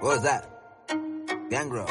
What was that? Gangrel.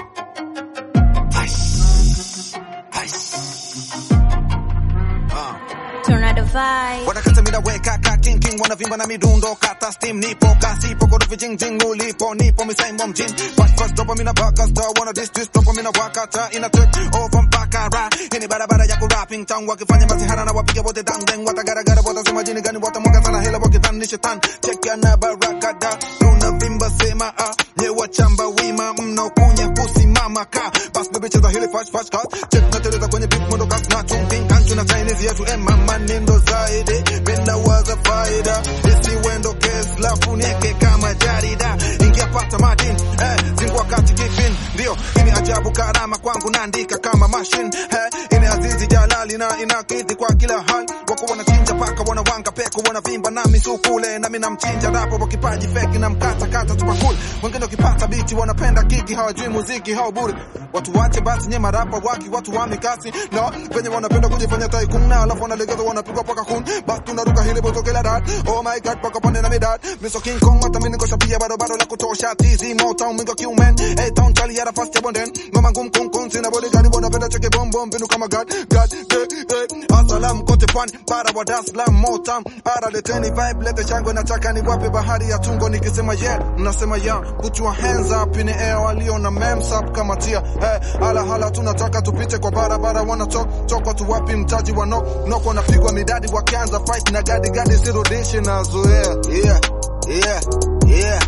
Uh. Tornado vibe. Wanakata mida weka ka king king wanavimba na midundo kata steam nipo kasi po korofi jing jing ulipo nipo misaimo mjini fast fast dopamine baka star wanna this this dopamine wakata ina take over mpaka ra hii ni barabara ya kurapping town wakifanya masihara na wapiga wote dang dang watagaragara watasema jini gani watamwaga sana hela wakidhani ni shetani check ya na barakada tunavimba sema ah nyewa chamba wima mnaokunya kusimama ka bas bebe cheza hili fast fast cut check na teleza kwenye beat mwendo kasi na chungking kanchu na Chinese yetu ema manendo zaidi penda waza faida isi wendo kes lafu nieke kama jarida ingia pata madin eh zingua kati kifin ndio ini ajabu karama kwangu naandika kama machine eh ini azizi jalali na inakidhi kwa kila hali wako wanachinja paka wanawanga peko wanavimba na misukule na mimi namchinja rapo kwa kipaji feki na mkata kata tupakule wengine wakipata biti wanapenda kiki hawajui muziki hao bure watu wache basi nye marapa waki watu wa mikasi na penye wanapenda kujifanya tycoon na alafu wanalegeza wanapigwa paka kun basi tunaruka hili boto kila dat oh my god paka pande na midad miso king kong hata mimi niko shapia bado bado la kutosha tizi motown mingo kiumen hey town chali ya fast ya bonden ngoma ngum kum kum sina body gani wanapenda cheke bom bom pinu kama god god eh eh asalam kote pwani para wa Dar es Salaam motown ara leteni vibe lete shangwe nataka ni wape bahari ya tungo nikisema yeah mnasema yeah put your hands up in the air walio na mems up kama tia hey, hala hala tunataka tupite kwa barabara wana talk talk watu wapi mtaji wa knock knock wanapigwa midadi wakianza fight na gadi gadi sirudishi na zoea yeah yeah yeah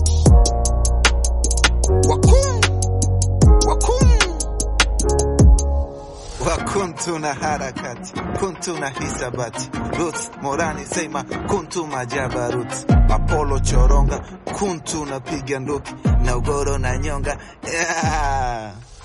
wakum wakum wakuntu na harakati kuntu na hisabati roots morani sema kuntu majabarut apollo choronga kuntu na piga nduki na ugoro na nyonga yeah.